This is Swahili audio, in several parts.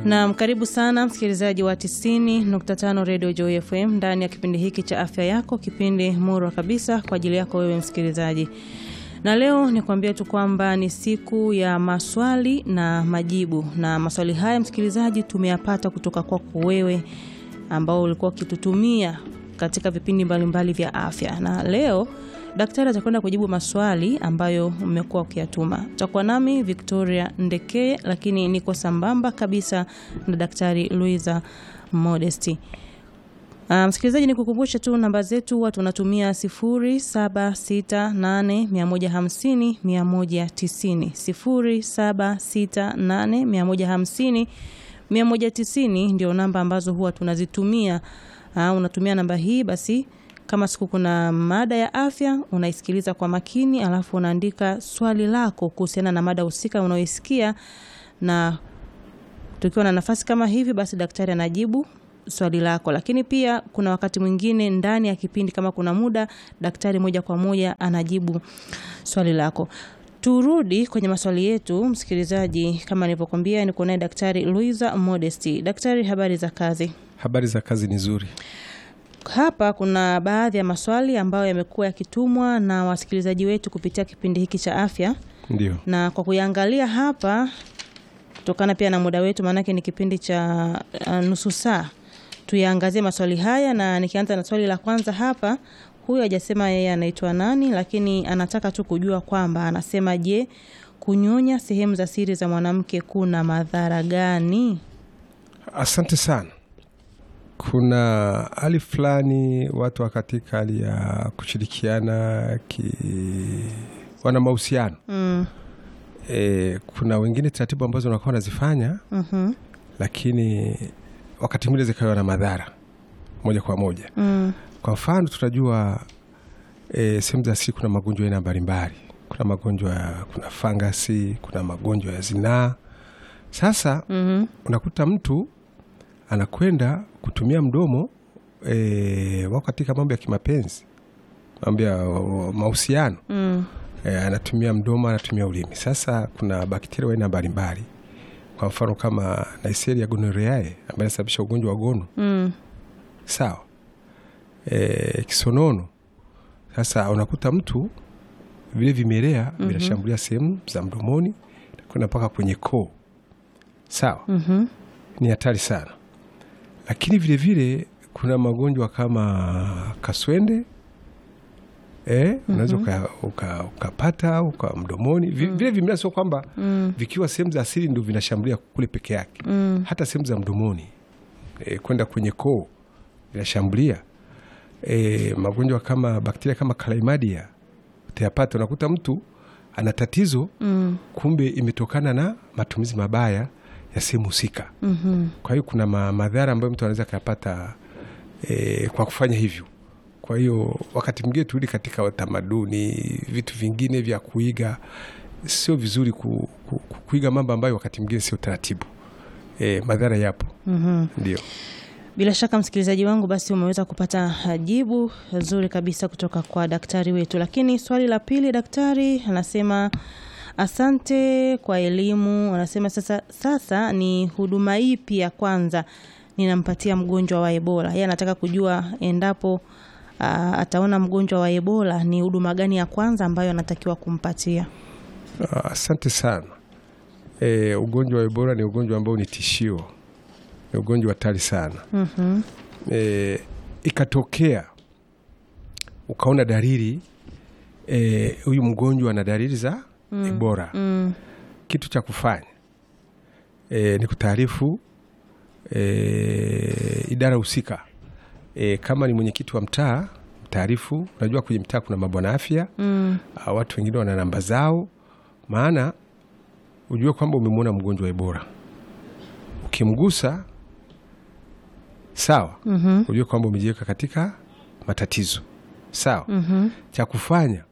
Naam, karibu sana msikilizaji wa 90.5 Radio Joy FM ndani ya kipindi hiki cha afya yako, kipindi murwa kabisa kwa ajili yako wewe msikilizaji. Na leo nikwambia tu kwamba ni siku ya maswali na majibu, na maswali haya msikilizaji, tumeyapata kutoka kwako wewe ambao ulikuwa ukitutumia katika vipindi mbalimbali vya afya, na leo daktari atakwenda kujibu maswali ambayo mmekuwa ukiyatuma. Takuwa nami Victoria Ndekeye, lakini niko sambamba kabisa na daktari Luisa Modesti. Uh, msikilizaji ni kukumbusha tu namba zetu huwa tunatumia 0768150150 190 0768150150 ndio namba ambazo huwa tunazitumia. Uh, unatumia namba hii basi kama siku kuna mada ya afya unaisikiliza kwa makini, alafu unaandika swali lako kuhusiana na mada husika unaoisikia, na tukiwa na nafasi kama hivi, basi daktari anajibu swali lako. Lakini pia kuna wakati mwingine ndani ya kipindi, kama kuna muda, daktari moja kwa moja anajibu swali lako. Turudi kwenye maswali yetu, msikilizaji. Kama nilivyokuambia, niko naye daktari Luisa Modesti. Daktari, habari za kazi? Habari za kazi ni nzuri. Hapa kuna baadhi ya maswali ambayo yamekuwa yakitumwa na wasikilizaji wetu kupitia kipindi hiki cha afya, Ndio, na kwa kuyaangalia hapa, kutokana pia na muda wetu, maanake ni kipindi cha uh, nusu saa, tuyaangazie maswali haya, na nikianza na swali la kwanza hapa. Huyu hajasema yeye anaitwa nani, lakini anataka tu kujua kwamba anasema, je, kunyonya sehemu za siri za mwanamke kuna madhara gani? asante sana. Kuna hali fulani watu wa katika hali ya kushirikiana ki wana mahusiano Mm, e, kuna wengine taratibu ambazo wanakuwa wanazifanya, mhm, lakini wakati mwingine zikawa na madhara moja kwa moja. mm, Kwa mfano tunajua e, sehemu za siri kuna magonjwa aina mbalimbali. Kuna magonjwa ya kuna fangasi, kuna magonjwa ya zinaa. Sasa mhm, unakuta mtu anakwenda kutumia mdomo e, wako katika mambo ya kimapenzi, mambo ya o, mahusiano mm, e, anatumia mdomo, anatumia ulimi. Sasa kuna bakteria wa aina mbalimbali, kwa mfano kama Neisseria gonorrhoeae ambayo inasababisha ugonjwa wa gono mm, sawa, e, kisonono. Sasa unakuta mtu vile vimelea Mhm. vinashambulia sehemu za mdomoni kwenda mpaka kwenye koo, sawa mhm, ni hatari sana, lakini vile vile kuna magonjwa kama kaswende eh, unaweza uka- uka- ukapata uka mdomoni Vi- vile vimea, sio kwamba mm, vikiwa sehemu za asili ndio vinashambulia kule peke yake, mm, hata sehemu za mdomoni eh, kwenda kwenye koo vinashambulia eh, magonjwa kama bakteria kama chlamydia utayapata. Unakuta mtu ana tatizo, mm, kumbe imetokana na matumizi mabaya ya sehemu husika. mhm. Kwa hiyo kuna ma madhara ambayo mtu anaweza akayapata e, kwa kufanya hivyo. Kwa hiyo wakati mwingine turudi katika utamaduni, vitu vingine vya kuiga, sio vizuri ku, ku, ku, kuiga mambo ambayo wakati mwingine sio taratibu. E, madhara yapo, Mhm. ndio. Bila shaka msikilizaji wangu, basi umeweza kupata jibu zuri kabisa kutoka kwa daktari wetu. Lakini swali la pili, daktari anasema asante kwa elimu. Anasema sasa, sasa ni huduma ipi ya kwanza ninampatia mgonjwa wa Ebola? Yeye anataka kujua endapo ah, ataona mgonjwa wa Ebola ni huduma gani ya kwanza ambayo anatakiwa kumpatia. Ah, Asante sana. E, ugonjwa wa Ebola ni ugonjwa ambao ni tishio, ni ugonjwa hatari sana. Mhm. e, ikatokea ukaona dalili e, huyu mgonjwa ana dalili za Ebola, Mm. kitu cha kufanya e, ni kutaarifu e, idara husika e, kama ni mwenyekiti wa mtaa mtaarifu. Unajua kwenye mtaa kuna mabwana afya Mm. ah, watu wengine wana namba zao, maana ujue kwamba umemwona mgonjwa wa Ebola, ukimgusa sawa Mhm. ujue kwamba umejiweka katika matatizo sawa. Mhm. Cha kufanya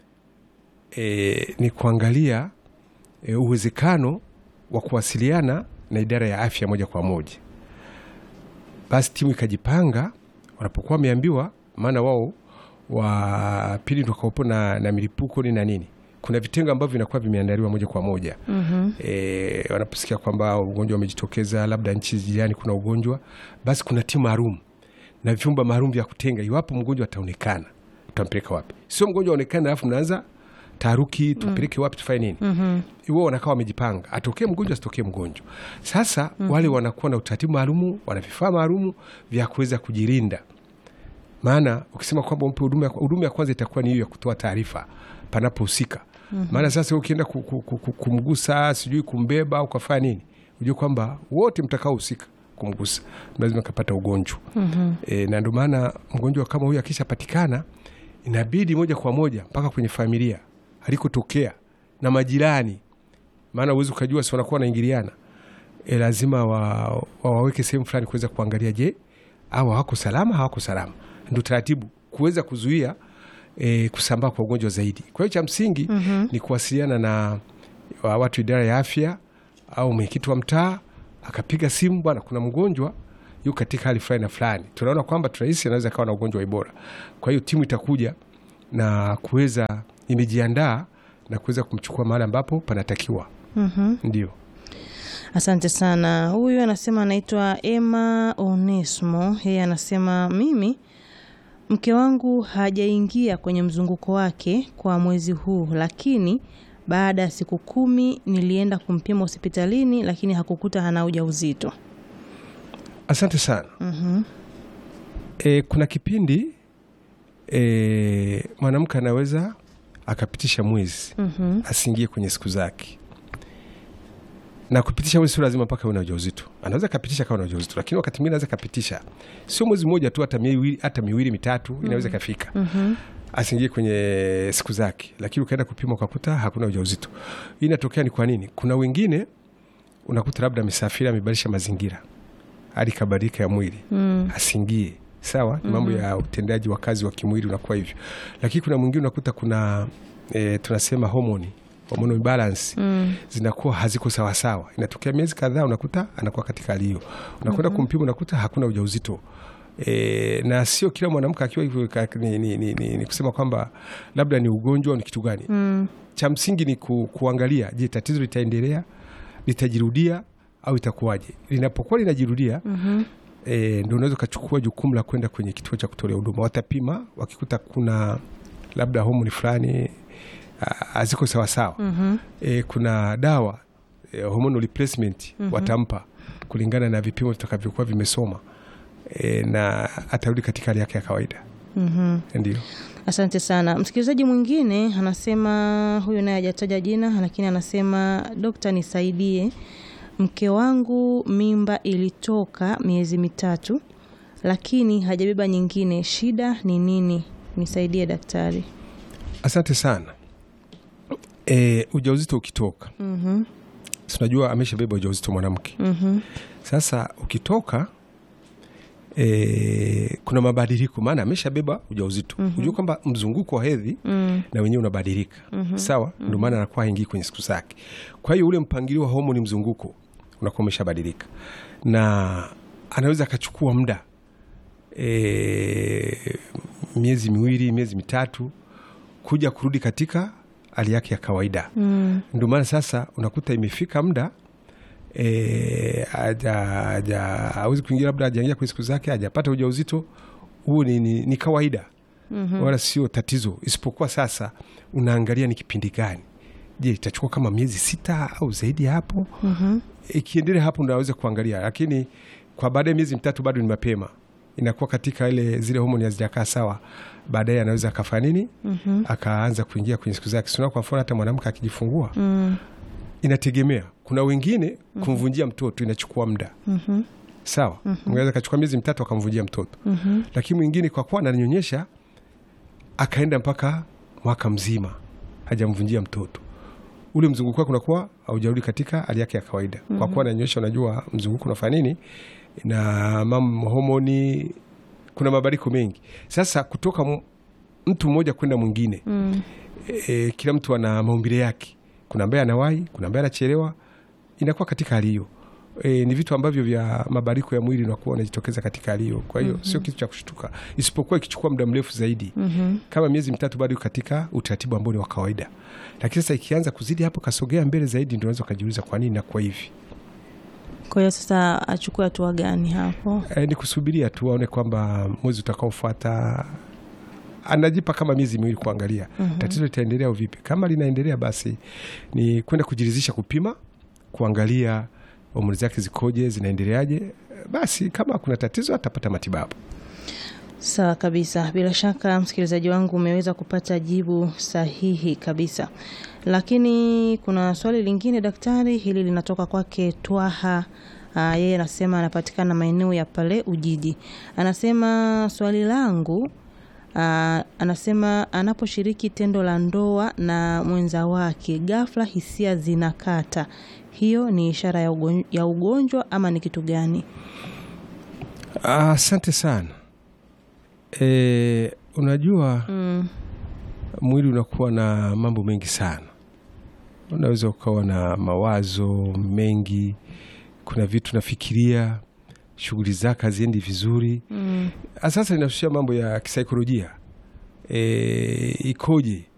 e, ni kuangalia e, uwezekano wa kuwasiliana na idara ya afya moja kwa moja. Basi timu ikajipanga, wanapokuwa wameambiwa, maana wao wa pili ndio wakawepo na, na milipuko ni na nini, kuna vitengo ambavyo vinakuwa vimeandaliwa moja kwa moja Mhm. e, wanaposikia kwamba ugonjwa umejitokeza labda nchi jirani kuna ugonjwa basi kuna timu maalum na vyumba maalum vya kutenga iwapo mgonjwa ataonekana tutampeleka wapi sio mgonjwa aonekana alafu mnaanza taharuki tumpeleke wapi tufanye nini Mhm. wao wanakaa wamejipanga atokee mgonjwa asitokee mgonjwa sasa wale wanakuwa na utaratibu maalumu wana vifaa maalumu vya kuweza kujilinda maana ukisema kwamba umpe huduma ya- huduma ya kwanza itakuwa ni hiyo ya kutoa taarifa panapohusika maana sasa ukienda ku, ku, ku, ku, kumgusa sijui kumbeba au kafanya nini ujue kwamba wote mtakaohusika kumgusa lazima kapata ugonjwa Mhm. e, na ndio maana mgonjwa kama huyu akishapatikana inabidi moja kwa moja mpaka kwenye familia alikotokea na majirani, maana uwezi ukajua si wanakuwa wanaingiliana e, lazima wa- wawaweke sehemu fulani kuweza kuangalia, je, au hawako salama, hawako salama. Ndio taratibu kuweza kuzuia e, kusambaa kwa ugonjwa zaidi. Kwa hiyo cha msingi ni kuwasiliana na wa- watu idara ya afya au mwenyekiti wa mtaa akapiga simu, bwana, kuna mgonjwa yuko katika hali fulani na fulani, tunaona kwamba tunahisi anaweza kawa na ugonjwa wa Ebola. Kwa hiyo timu itakuja na kuweza imejiandaa na kuweza kumchukua mahali ambapo panatakiwa. Mhm. Ndio. Asante sana. Huyu anasema anaitwa Emma Onesmo. Yeye anasema mimi mke wangu hajaingia kwenye mzunguko wake kwa mwezi huu, lakini baada ya siku kumi nilienda kumpima hospitalini, lakini hakukuta hana ujauzito. Asante sana. Mhm. E, kuna kipindi e, mwanamke anaweza akapitisha mwezi Mhm. asiingie kwenye siku zake, na kupitisha mwezi sio lazima mpaka uwe na ujauzito. Anaweza kapitisha kama na ujauzito, lakini wakati mwingine anaweza kapitisha sio mwezi mmoja tu, hata miwili, hata miwili mitatu inaweza ikafika Mhm. asiingie kwenye siku zake, lakini ukaenda kupima ukakuta hakuna ujauzito. Hii inatokea ni kwa nini? Kuna wengine unakuta labda amesafiri, amebadilisha mazingira, hali kabadilika ya mwili Mm. asiingie sawa, ni mambo ya utendaji wa kazi wa kimwili unakuwa hivyo, lakini kuna mwingine unakuta kuna e, tunasema homoni hormonal imbalance Mm. zinakuwa haziko sawasawa. Inatokea miezi kadhaa, unakuta anakuwa katika hali hiyo, unakwenda kumpima, unakuta hakuna ujauzito. E, na sio kila mwanamke akiwa hivyo ka- ni, ni, ni, ni, ni kusema kwamba labda ni ugonjwa au ni kitu gani. Mm. Cha msingi ni ku, kuangalia, je, tatizo litaendelea, litajirudia au itakuwaje? Linapokuwa linajirudia Mhm. e, ndo unaweza ukachukua jukumu la kwenda kwenye kituo cha kutolea huduma. Watapima, wakikuta kuna labda homoni fulani ah, haziko sawasawa Mhm. e, kuna dawa e, hormonal replacement watampa kulingana na vipimo vitakavyokuwa vimesoma e, na atarudi katika hali yake ya kawaida. Mhm. Ndio. Asante sana. Msikilizaji mwingine anasema, huyu naye hajataja jina, lakini anasema dokta, nisaidie, mke wangu mimba ilitoka miezi mitatu, lakini hajabeba nyingine, shida ni nini? Nisaidie daktari. Asante sana. E, ujauzito ukitoka, Mhm. si unajua ameshabeba ujauzito mwanamke. Mhm. Sasa ukitoka e, kuna mabadiliko, maana ameshabeba ujauzito. Unajua kwamba mzunguko wa hedhi Mm. na wenyewe unabadilika sawa, ndio maana anakuwa haingii kwenye siku zake. Kwa hiyo ule mpangilio wa homoni mzunguko unakuwa umeshabadilika, na anaweza akachukua muda e, miezi miwili, miezi mitatu kuja kurudi katika hali yake ya kawaida. Mm. Ndio maana sasa unakuta imefika muda e, aja- aja- hawezi kuingia, labda ajaingia kwenye siku zake, hajapata ujauzito. Huu ni, ni, ni kawaida wala sio tatizo, isipokuwa sasa unaangalia ni kipindi gani. Je, itachukua kama miezi sita au zaidi ya hapo? Mhm. Ikiendelea hapo ndo aweze kuangalia, lakini kwa baada ya miezi mitatu bado ni mapema, inakuwa katika ile zile homoni hazijakaa sawa. Baadaye anaweza akafanya nini? Mhm. Akaanza kuingia kwenye siku zake. Sina, kwa mfano hata mwanamke akijifungua Mm. inategemea. Kuna wengine kumvunjia mtoto inachukua muda Mhm. sawa, mweza kachukua miezi mitatu akamvunjia mtoto Mhm. lakini mwingine kwa kuwa ananyonyesha akaenda mpaka mwaka mzima hajamvunjia mtoto, ule mzunguko wake unakuwa haujarudi katika hali yake ya kawaida. Kwa kuwa ananyonyesha, unajua mzunguko unafanya nini na mam homoni, kuna mabadiliko mengi. Sasa kutoka m- mtu mmoja kwenda mwingine Mm. e, kila mtu ana maumbile yake. Kuna ambaye anawahi, kuna ambaye anachelewa, inakuwa katika hali hiyo. E, ni vitu ambavyo vya mabadiliko ya mwili unakuwa unajitokeza katika hali hiyo. Kwa hiyo sio kitu cha kushtuka, isipokuwa ikichukua muda mrefu zaidi kama miezi mitatu, bado iko katika utaratibu ambao ni wa kawaida, lakini sasa ikianza kuzidi hapo, kasogea mbele zaidi, ndio unaweza ukajiuliza kwa nini nakuwa hivi. Kwa hiyo sasa achukue hatua gani hapo? E, ni kusubiria tu aone kwamba mwezi utakaofuata anajipa kama miezi miwili kuangalia tatizo litaendelea au vipi. Kama linaendelea, basi ni kwenda kujiridhisha, kupima, kuangalia homoni zake zikoje, zinaendeleaje. Basi kama kuna tatizo atapata matibabu. Sawa kabisa. Bila shaka msikilizaji wangu umeweza kupata jibu sahihi kabisa, lakini kuna swali lingine daktari, hili linatoka kwake Twaha. Ah, yeye anasema anapatikana maeneo ya pale Ujiji. Anasema swali langu ah, anasema anaposhiriki tendo la ndoa na mwenza wake, ghafla hisia zinakata, hiyo ni ishara ya ugonjwa, ya ugonjwa ama ni kitu gani? Asante sana. E, unajua Mm, mwili unakuwa na mambo mengi sana, unaweza ukawa na mawazo mengi, kuna vitu nafikiria, shughuli zake haziendi vizuri. mm, Sasa inahusia mambo ya kisaikolojia e, ikoje